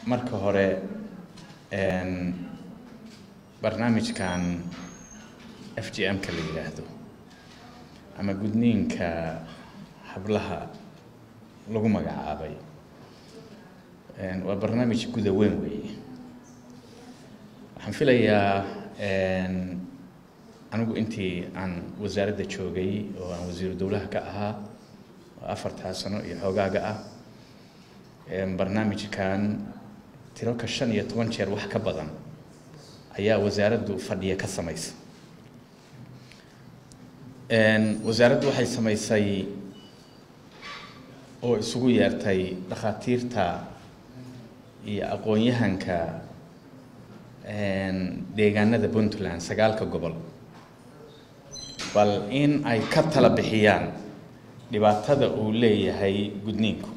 marka hore barnaamijkan f g m-ka la yidhaahdo ama gudniinka hablaha lagu magacaabay waa barnaamij guda weyn weeye waxaan filayaa anigu intii aan wasaaradda joogay oo aan wasiiru dowlaha ka ahaa oo afartaa sano iyo xoogaaga ah barnaamijkan tiro ka shan iyo toban jeer wax ka badan ayaa wasaaraddu fadhiya ka samaysa wasaaraddu waxay samaysay oo isugu yeertay dhakhaatiirta iyo aqoon-yahanka deegaanada puntland sagaalka gobol bal in ay ka tala bixiyaan dhibaatada uu leeyahay gudniinku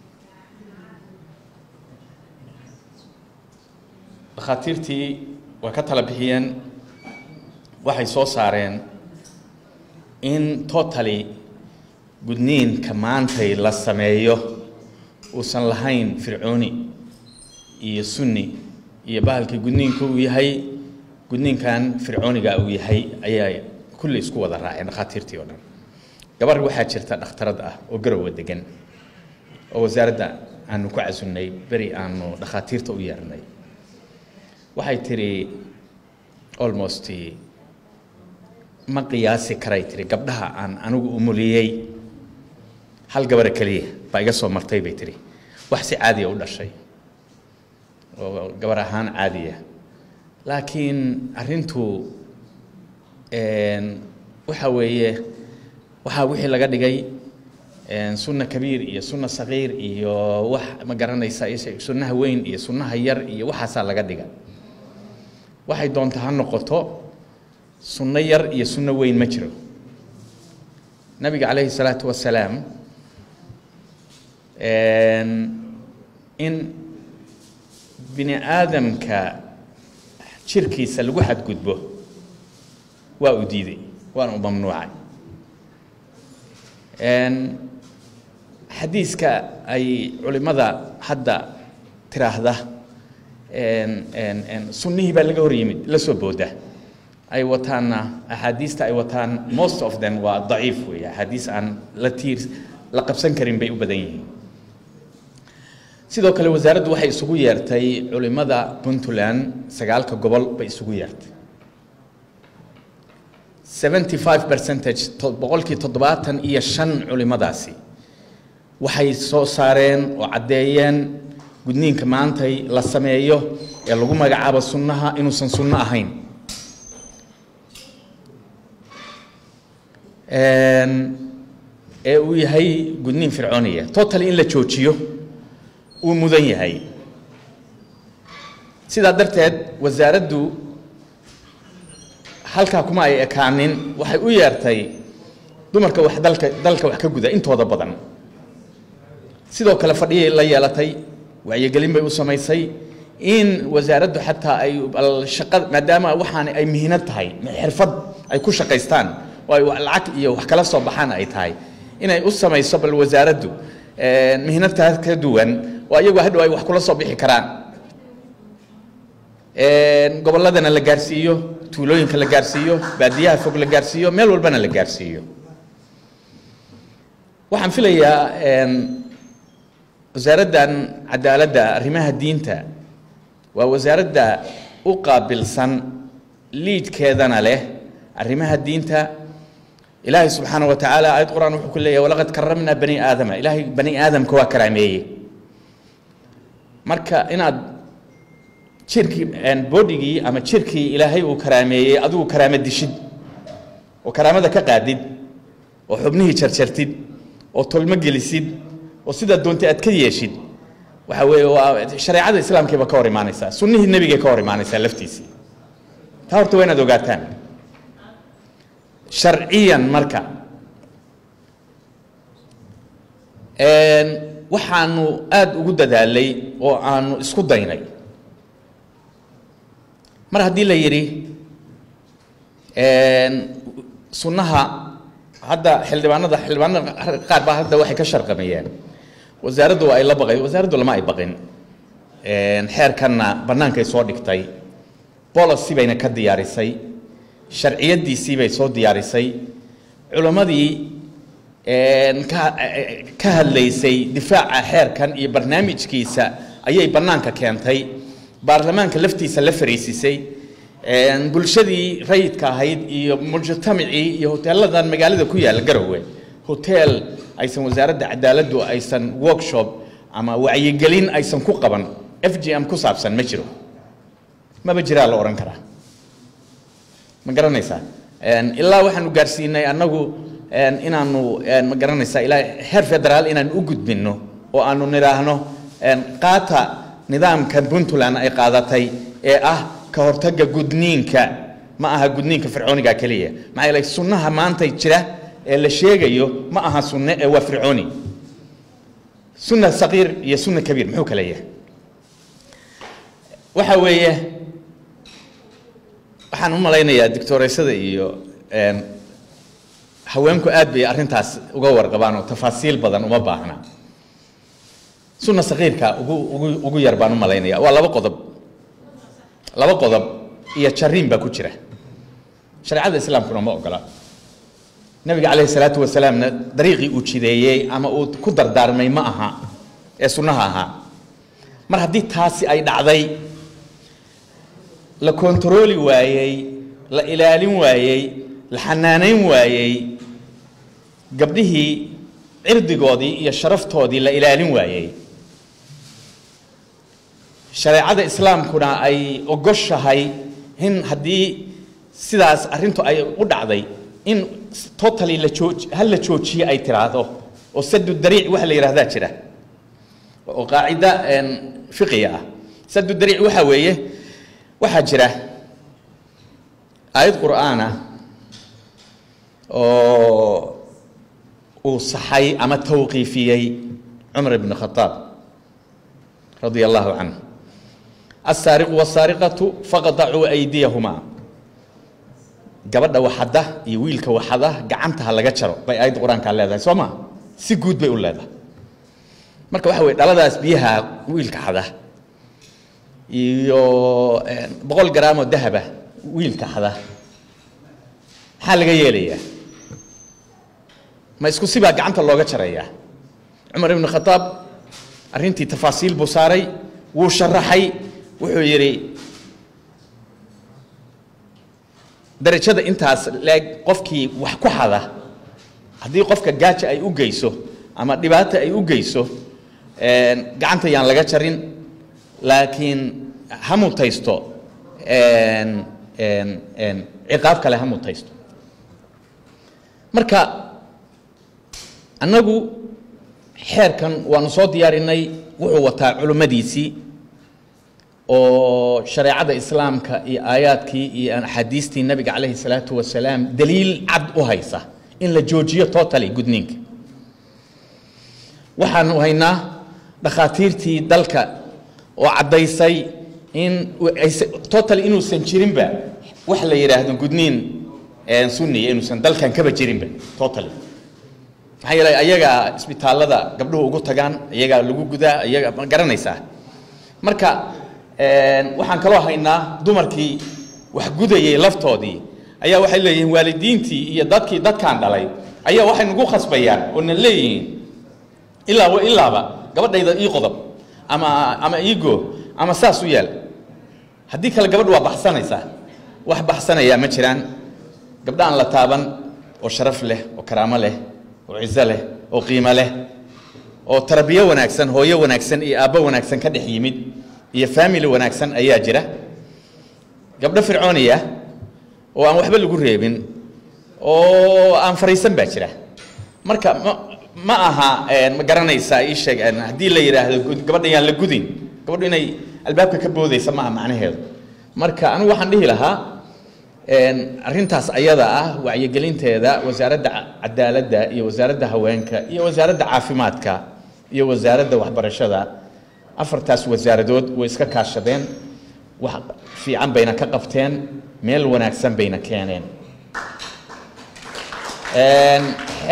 dhakhaatiirtii way ka tala bixiyeen waxay soo saareen in totally gudniinka maantay la sameeyo uusan lahayn fircooni iyo sunni iyo bahalkii gudniinka uu yahay gudniinkan fircooniga uu yahay ayaa kulli isku wada raaceen dhakhaatiirtii oo dhan gabar waxaa jirta dhakhtarad ah oo garowa degan oo wasaaradda aanu ku casunnay beri aanu dhakhaatiirta u yeernay waxay tidhi almost ma qiyaasi karay tihi gabdhaha aan anigu umuliyey hal gabara keliya baa iga soo martay bay tihi wax si caadiya u dhashay oo gabar ahaan caadiya laakiin arrintu waxa weeye waxaa wixii laga dhigay sunna kabiir iyo sunna sagiir iyo wax ma garanaysa sunnaha weyn iyo sunnaha yar iyo waxaasaa laga dhiga waxay doonta ha noqoto sunno yar iyo sunno weyn ma jiro nabiga calayhi salaatu wasalaam in bini aadamka jirkiisa lagu xadgudbo waa u diiday waana u mamnuucay xadiiska ay culimmada hadda tiraahda sunnihii baa laga hor yimid la soo booda ay wataanna axaadiista ay wataan most of them waa daciif weeye axaadiis aan la tiir la qabsan karin bay u badan yihiin sidoo kale wasaaraddu waxay isugu yeertay culimmada puntland sagaalka gobol bay isugu yeertay seventy five percentage boqolkii toddobaatan iyo shan culimmadaasi waxay soo saareen oo caddeeyeen gudniinka maantay la sameeyo ee lagu magacaabo sunnaha inuusan sunno ahayn ee uu yahay gudniin fircooniya total in la joojiyo uu mudan yahay sidaa darteed wasaaraddu halkaa kuma ay ekaanin waxay u yeertay dumarka wax dalka dalka wax ka guda intooda badan sidoo kale fadhiyay la yeelatay wacyigelin bay u samaysay in wasaaraddu xataa ay shaqada maadaama waxaani ay mihinad tahay xirfad ay ku shaqaystaan oo ay lacag iyo wax kala soo baxaan ay tahay inay u samayso bal wasaaraddu mihinadtaas ka duwan oo ayagu hadhow ay wax kula soo bixi karaan gobolladana la gaarsiiyo tuulooyinka la gaarsiiyo baadiyaha fog la gaarsiiyo meel walbana la gaarsiiyo waxaan filayaa wasaaraddan cadaaladda arrimaha diinta waa wasaaradda u qaabilsan liidkeedana leh arrimaha diinta ilaahay subxaana wa tacaala aayad qur-aan wuxuu ku leeyahay walaqad karamnaa bani aadama ilaahay bani aadamka waa karaameeyey marka inaad jirkii bodigii ama jirkii ilaahay uu karaameeyey adigu karaamo dishid oo karaamada ka qaadid oo xubnihii jarjartid oo tolmo gelisid oo sidaa doontay aad ka yeeshid waxa weeye waa shareecada islaamkiiba ka hor imaanaysaa sunnihii nebigay ka hor imaanaysaa laftiisii taa horta waa inaad ogaataan sharciyan marka waxaanu aada ugu dadaalay oo aanu isku daynay mar haddii la yidhi sunnaha hadda xildhibaanada xildhibaanada qaar baa hadda waxay ka sharqameeyeen wasaaraddu waa ay la baqay wasaaraddu lama ay baqin xeerkanna bannaankay soo dhigtay bolocy bayna ka diyaarisay sharciyadiisii bay soo diyaarisay culammadii ka hadlaysay difaaca xeerkan iyo barnaamijkiisa ayay bannaanka keentay baarlamaanka laftiisa la fariisisay bulshadii rayidka ahayd iyo mujtamacii iyo hoteeladan magaalada ku yaalla garowe hotel aysan wasaaradda cadaaladdu aysan workshop ama wacyigelin aysan ku qaban f g m ku saabsan ma jiro maba jiraa la odhan karaa ma garanaysaa ilaa waxaanu gaarsiinay annagu inaanu ma garanaysaa ilaa heer federaal inaanu u gudbinno oo aanu nidhaahno qaata nidaamka puntland ay qaadatay ee ah ka hortagga gudniinka ma aha gudniinka fircooniga keliya maxaa yeelay sunnaha maanta jira ee la sheegayo ma aha sunne ee waa fircooni sunna saqiir iyo sunna kabiir muxuu kala yahay waxa weeye waxaan u malaynayaa doctoreysada iyo haweenku aad bay arrintaas uga warqabaan oo tafaasiil badan uma baahna sunna saqiirka ugu ugu ugu yar baan u malaynaya waa laba qodob laba qodob iyo jariin baa ku jira shareecada islaamkuna ma ogola nabiga calayhi salaatu wasalaamna dariiqii uu jideeyey ama uu ku dardaarmay ma aha ee sunnaha ahaa mar haddii taasi ay dhacday la kontarooli waayey la ilaalin waayey la xanaanayn waayey gabdhihii cirdigoodii iyo sharaftoodii la ilaalin waayey shareecada islaamkuna ay ogoshahay in haddii sidaas arrintu ay u dhacday in totally la jooj hal la joojiye ay tiraahdo oo sadu dariic waxa la yidhahdaa jira oo qaacida fiqiga ah sadu dariic waxa weeye waxaa jira aayad qur'aan ah oo uu saxay ama tawqiifiyey cumar ibn khataab radia allahu canhu aلsaariqu wالsaariqatu faqdacuu aydiyahumaa gabadha waxada iyo wiilka waxada gacanta ha laga jaro bay aayadda qur-aankaa leedahay soo ma si guud bay u leedahay marka waxa weye dhaladaas biyaha wiilka xada iyo boqol garaamoo dahaba wiilka xada maxaa laga yeelayaa ma isku sibaa gacanta looga jarayaa cumar ibn khataab arrintii tafaasiil buu saaray wuu sharaxay wuxuu yidhi darajada intaas leeg qofkii wax ku xada haddii qofka gaaja ay u geyso ama dhibaato ay u geyso gacanta yaan laga jarin laakiin ha mutaysto ciqaab kale ha mutaysto marka annagu xeerkan waanu soo diyaarinay wuxuu wataa culimmadiisii oo shareecada islaamka iyo aayaadkii iyo axaadiistii nabiga calayhi salaatu wasalaam daliil cad u haysa in la joojiyo totally gudniinka waxaanu haynaa dhakhaatiirtii dalka oo caddaysay in totally inuusan jirinba wax la yidhaahdo gudniin sunniya inuusan dalkan kaba jirinba totally maxaa yeelay ayagaa isbitaallada gabdhuhu ugu tagaan iyagaa lagu gudaa iyaga ma garanaysaa marka waxaan kaloo haynaa dumarkii wax gudayay laftoodii ayaa waxay leeyihiin waalidiintii iyo dadkii dadkaan dhalay ayaa waxay nagu khasbayaan oo na leeyihiin ilaa wa ilaaba gabadhayda ii qodob ama ama iigo ama saas u yaal haddii kale gabadhu waa baxsanaysaa wax baxsanayaa ma jiraan gabdha aan la taaban oo sharaf leh oo karaamo leh oo cizo leh oo qiimo leh oo tarbiyo wanaagsan hooyo wanaagsan iyo aabbo wanaagsan ka dhex yimid iyo family wanaagsan ayaa jira gabdho fircooniya oo aan waxba lagu reebin oo aan fariisan baa jira marka ma ma aha ma garanaysaa ii sheeg haddii la yidhaahdo gabadha yaan la gudin gabadhu inay albaabka ka boodaysa ma aha macnaheedu marka anigu waxaan dhihi lahaa arrintaas ayada ah wacyigelinteeda wasaaradda cadaaladda iyo wasaaradda haweenka iyo wasaaradda caafimaadka iyo wasaaradda waxbarashada afartaas wasaaradood way iska kaashadeen wax fiican bayna ka qabteen meel wanaagsan bayna keeneen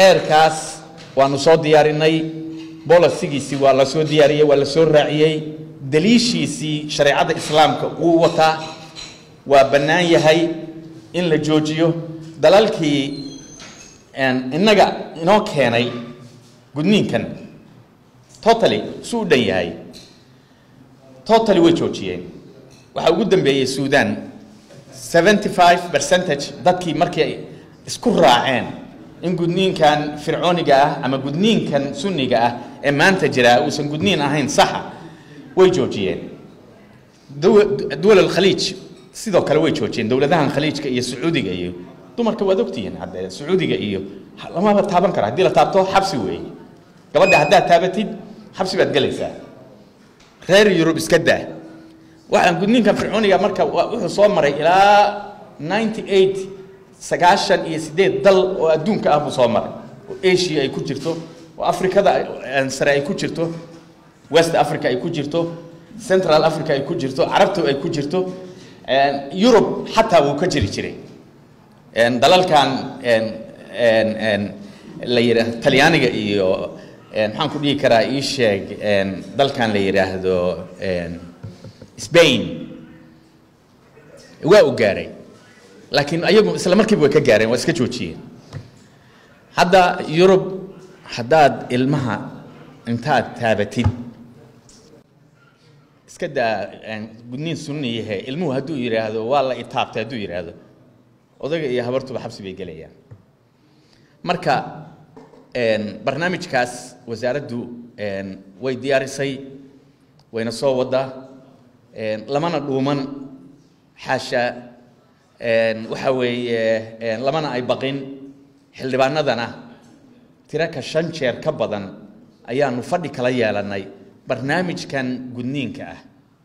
xeerkaas waanu soo diyaarinay bolosigiisii waa la soo diyaariyey waa la soo raaciyey daliishiisii shareecada islaamka wuu wataa waa bannaan yahay in la joojiyo dalalkii innaga inoo keenay gudniinkan totally su u dhan yahay totally way joojiyeen waxaa ugu dambeeyey suudan seventy five percentage dadkii markii ay isku raaceen in gudniinkan fircooniga ah ama gudniinkan sunniga ah ee maanta jiraa uusan gudniin ahayn saxa way joojiyeen duwal alkhaliij sidoo kale way joojiyeen dowladahan khaliijka iyo sacuudiga iyo dumarka waad ogtihiin hadde sacuudiga iyo lamaba taaban karo haddii la taabto xabsi weeye gabadha haddaad taabatid xabsi baad gelaysaa reer yurub iska daa waxaan gudniinkan fircooniga marka wuxuu soo maray ilaa ninety eight sagaashan iyo sideed dal oo adduunka ah buu soo maray oo asia ay ku jirto oo afrikada sare ay ku jirto west africa ay ku jirto central africa ay ku jirto carabta ay ku jirto yurub xataa wuu ka jiri jiray dalalkan la yidha talyaaniga iyo maxaan ku dhihi karaa ii sheeg dalkan la yidhaahdo spain waa u gaaray laakiin ayagu isla markiiba way ka gaareen waa iska joojiyeen hadda yurub haddaad ilmaha intaad taabatid iska daa gudniin sunni yahe ilmuhu hadduu yidhaahdo waa la itaabtay hadduu yidhaahdo odayga iyo habartuba xabsi bay gelayaan marka barnaamijkaas wasaaraddu way diyaarisay wayna soo wadaa lamana dhuuman xaasha waxa weeye lamana ay baqin xildhibaanadana tiro ka shan jeer ka badan ayaanu fadhi kala yeelanay barnaamijkan gudniinka ah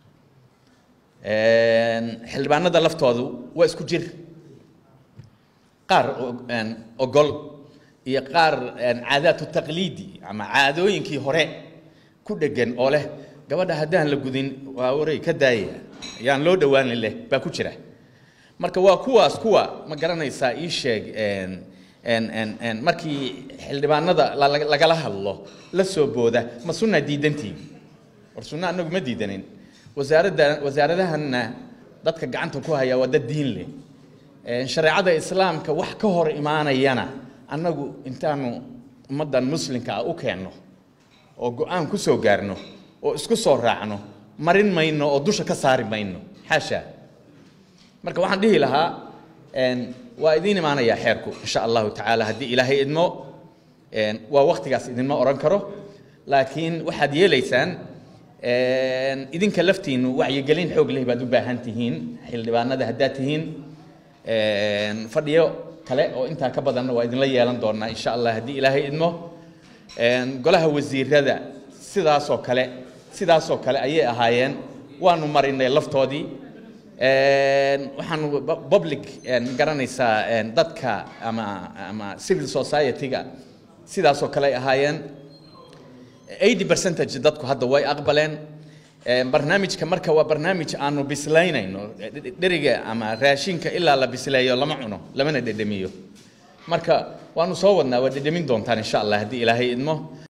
xildhibaanada laftoodu waa isku jir qaar ogol iyo qaar caadaatu taqliidi ama caadooyinkii hore ku dhegan oo leh gabadha haddaan la gudin waa waray ka daaya ayaan loo dhowaanin leh baa ku jira marka waa kuwaas kuwa ma garanaysaa ii sheeg markii xildhibaanada lagala hadlo la soo booda ma sunna diidantiin war sunna anagu ma diidanin wasaaradda wasaaradahanna dadka gacanta ku haya waa dad diin leh shareecada islaamka wax ka hor imaanayana annagu intaanu ummaddan muslimka ah u keenno oo go-aan ku soo gaarno oo isku soo raacno marin mayno oo dusha ka saari mayno xaasha marka waxaan dhihi lahaa waa idiin imaanayaa xeerku insha allahu tacaala haddii ilaahay idmo waa waktigaas idinma oran karo laakiin waxaad yeelaysaan idinka laftiinu wacyigelin xoog leh baad u baahan tihiin xildhibaanada haddaad tihiin fadhiyo kale oo intaa ka badanna waa idinla yeelan doonaa insha allah haddii ilaahay idmo golaha wasiirada sidaasoo kale sidaasoo kale ayay ahaayeen waanu marinay laftoodii waxaanu public garanaysaa dadka ama ama civil society-ga sidaasoo kale ay ahaayeen eighty percentage dadku hadda way aqbaleen barnaamijka marka waa barnaamij aanu bislaynayno dheriga ama raashinka ilaa la bisleeyo lama cuno lamana dhedhemiyo marka waanu soo wadnaa waa dhedhemin doontaan insha allah haddii ilaahay idmo